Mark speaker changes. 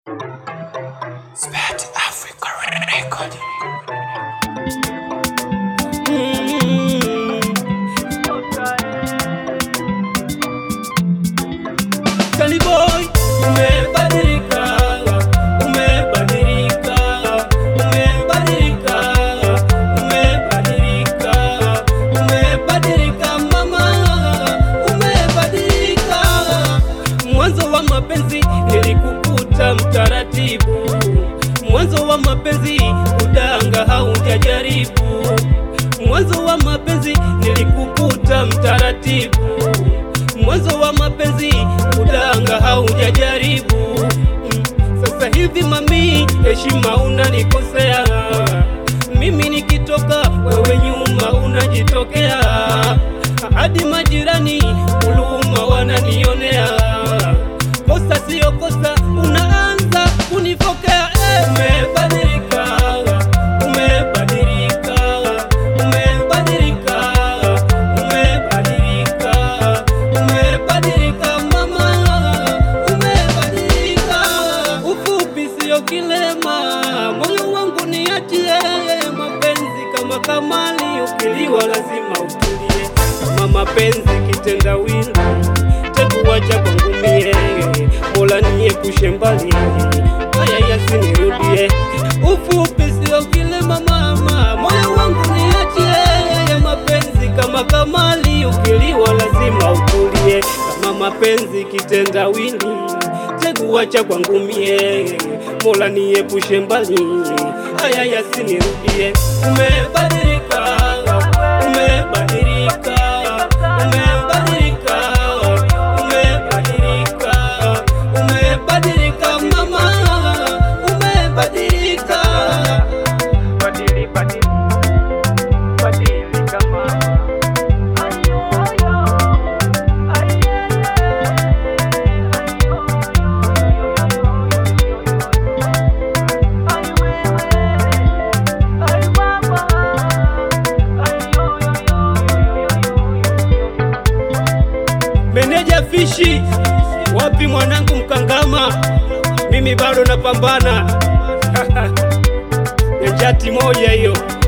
Speaker 1: Spat Africa Record.
Speaker 2: Kali boy, umebadilika, umebadilika, umebadilika, umebadilika, umebadilika mama, umebadilika. Mwanzo wa mapenzi nilikukuta mtaratibu, mwanzo wa mapenzi udanga haujajaribu, mwanzo wa mapenzi nilikukuta mtaratibu mwanzo wa mapenzi udanga haujajaribu. Mm, Sasa hivi mami, heshima unanikosea mimi, nikitoka wewe nyuma unajitokea, hadi majirani huruma wananionea. Kosa siyo kosa, unaanza kunifokea. Eh, umebadilika, umebadilika, umebadilika, umebadilika, umebadilika mama, umebadilika. Ufupi siyo kilema, moyo wangu niachie mapenzi kama kamali, ukiliwa lazima utulie. Kama mapenzi kitendawili, tekuwacha kwangu mie, Mola niepushe mbali, haya yasinirudie. Ufupi sio kilema mama, moyo wangu niachie mapenzi kama kamali, ukiliwa lazima utulie. Kama mapenzi kitendawili, teguacha kwangu mie, Mola niepushe mbali, haya yasinirudie. Umebadilika, umebadilika, umebadilika, umebadilika, umebadilika mama, umebadilika. Badili, badili, badilika mama. Meneja Fishi, wapi mwanangu Mkangama? Mimi bado napambana. Ni chati moja hiyo.